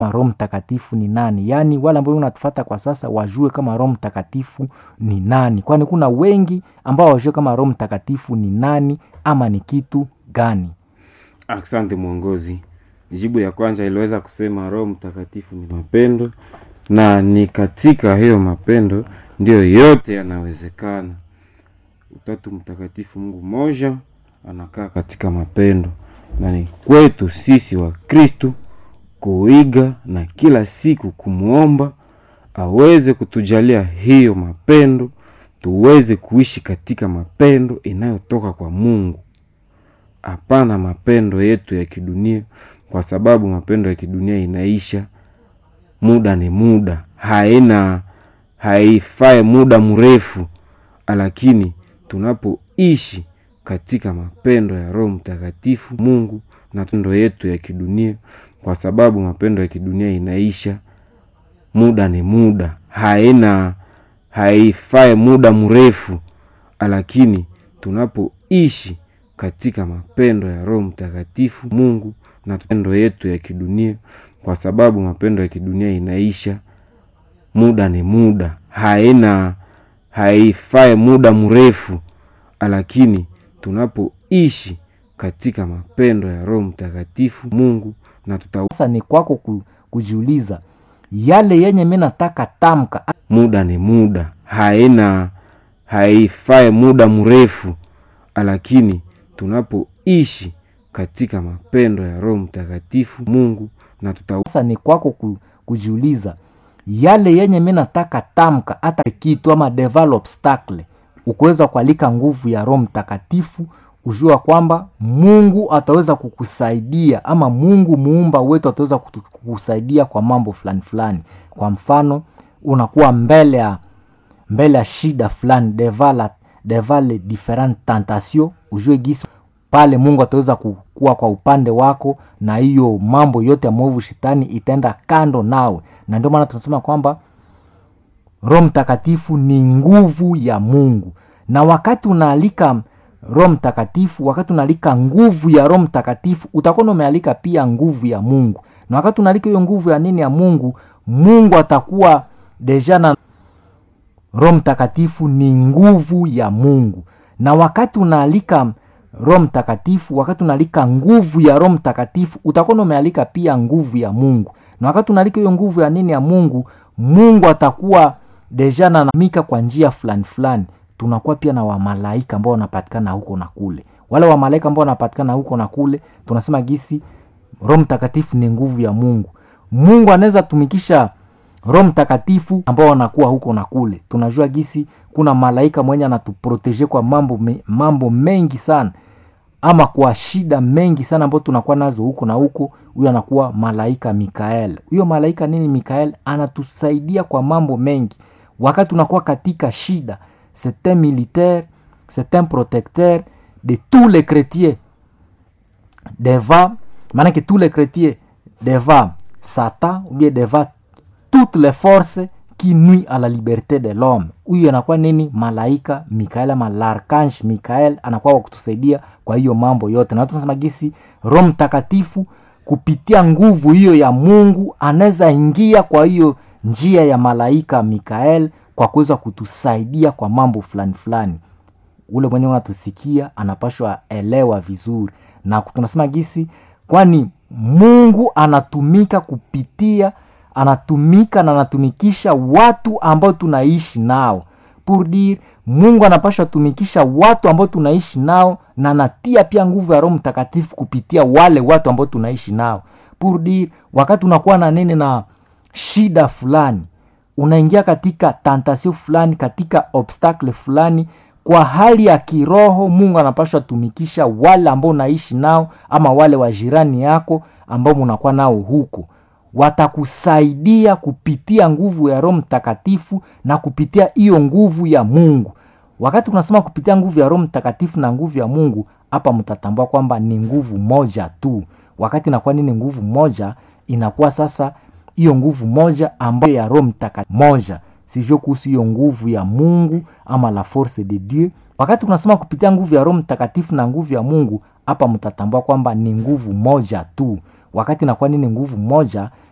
Roho Mtakatifu ni nani, yaani wale ambao unatufata kwa sasa wajue kama Roho Mtakatifu ni nani, kwani kuna wengi ambao wajue kama Roho Mtakatifu ni nani ama ni kitu gani. Asante mwongozi. Jibu ya kwanza iliweza kusema Roho Mtakatifu ni mapendo, na ni katika hiyo mapendo ndiyo yote yanawezekana. Utatu Mtakatifu, Mungu mmoja, anakaa katika mapendo, na ni kwetu sisi wa Kristu kuiga na kila siku kumwomba aweze kutujalia hiyo mapendo, tuweze kuishi katika mapendo inayotoka kwa Mungu. Hapana mapendo yetu ya kidunia, kwa sababu mapendo ya kidunia inaisha, muda ni muda, haina haifai muda mrefu, lakini tunapoishi katika mapendo ya Roho Mtakatifu Mungu na mapendo yetu ya kidunia, kwa sababu mapendo ya kidunia inaisha, muda ni muda, haina haifai muda mrefu, lakini tunapoishi katika mapendo ya Roho Mtakatifu Mungu na mapendo yetu ya kidunia, kwa sababu mapendo ya kidunia inaisha, muda ni muda, haina haifai muda mrefu, lakini tunapoishi katika mapendo ya Roho Mtakatifu Mungu na tuta Sasa ni kwako ku- kujiuliza yale yenye mi nataka tamka muda ni muda, haina haifai muda mrefu, lakini tunapoishi katika mapendo ya Roho Mtakatifu Mungu na tuta sasa ni kwako ku- kujiuliza yale yenye mi nataka tamka hata kitu ama develop obstacle ukuweza kualika nguvu ya roho mtakatifu ujua kwamba mungu ataweza kukusaidia ama mungu muumba wetu ataweza kutu- kukusaidia kwa mambo fulani fulani kwa mfano unakuwa mbele ya mbele ya shida fulani devala devale different tentation ujue gisi pale mungu ataweza kukuwa kwa upande wako na hiyo mambo yote ya mwovu shetani itaenda kando nawe na ndio maana tunasema kwamba roho mtakatifu ni nguvu ya mungu na wakati unaalika roho mtakatifu wakati unaalika nguvu ya roho mtakatifu utakuwa umealika pia nguvu ya mungu na wakati unaalika hiyo nguvu ya nini ya mungu mungu atakuwa deja na roho mtakatifu ni nguvu ya mungu na wakati unaalika roho mtakatifu wakati unaalika nguvu ya roho mtakatifu utakuwa umealika pia nguvu ya mungu na wakati unaalika hiyo nguvu ya nini ya mungu mungu atakuwa deja nanamika kwa njia fulani fulani tunakuwa pia na wamalaika ambao wanapatikana huko na kule wale wamalaika ambao wanapatikana huko na kule tunasema gisi roho mtakatifu ni nguvu ya mungu mungu anaweza tumikisha roho mtakatifu ambao wanakuwa huko na kule tunajua gisi kuna malaika mwenye anatuproteje kwa mambo, me, mambo mengi sana ama kwa shida mengi sana ambao tunakuwa nazo huko na huko huyo anakuwa malaika mikael huyo malaika nini mikael anatusaidia kwa mambo mengi wakati tunakuwa katika shida c'est un militaire c'est un protecteur de tous les chrétiens devant maanake tous les chrétiens devant satan ou bien devant toutes les forces qui nuit à la liberté de l'homme huyu anakuwa nini malaika mikael ama larkange mikael anakuwa wa kutusaidia kwa hiyo mambo yote na tunasema gisi roho mtakatifu kupitia nguvu hiyo ya mungu anaweza ingia kwa hiyo njia ya malaika mikael kwa kuweza kutusaidia kwa mambo fulani fulani ule mwenye unatusikia anapashwa elewa vizuri na tunasema gisi kwani mungu anatumika kupitia anatumika na anatumikisha watu ambao tunaishi nao pour dire mungu anapashwa tumikisha watu ambao tunaishi nao na anatia pia nguvu ya roho mtakatifu kupitia wale watu ambao tunaishi nao pour dire wakati unakuwa na nini na shida fulani unaingia katika tantasio fulani katika obstacle fulani kwa hali ya kiroho mungu anapashwa tumikisha wale ambao unaishi nao ama wale wa jirani yako ambao munakuwa nao huko watakusaidia kupitia nguvu ya roho mtakatifu na kupitia hiyo nguvu ya mungu wakati unasema kupitia nguvu ya roho mtakatifu na nguvu ya mungu hapa mtatambua kwamba ni nguvu moja tu wakati inakuwa nini nguvu moja inakuwa sasa hiyo nguvu moja ambayo ya roho mtakatifu moja sijue kuhusu hiyo nguvu ya mungu ama la force de dieu wakati unasema kupitia nguvu ya roho mtakatifu na nguvu ya mungu hapa mtatambua kwamba ni nguvu moja tu wakati inakuwa nini nguvu moja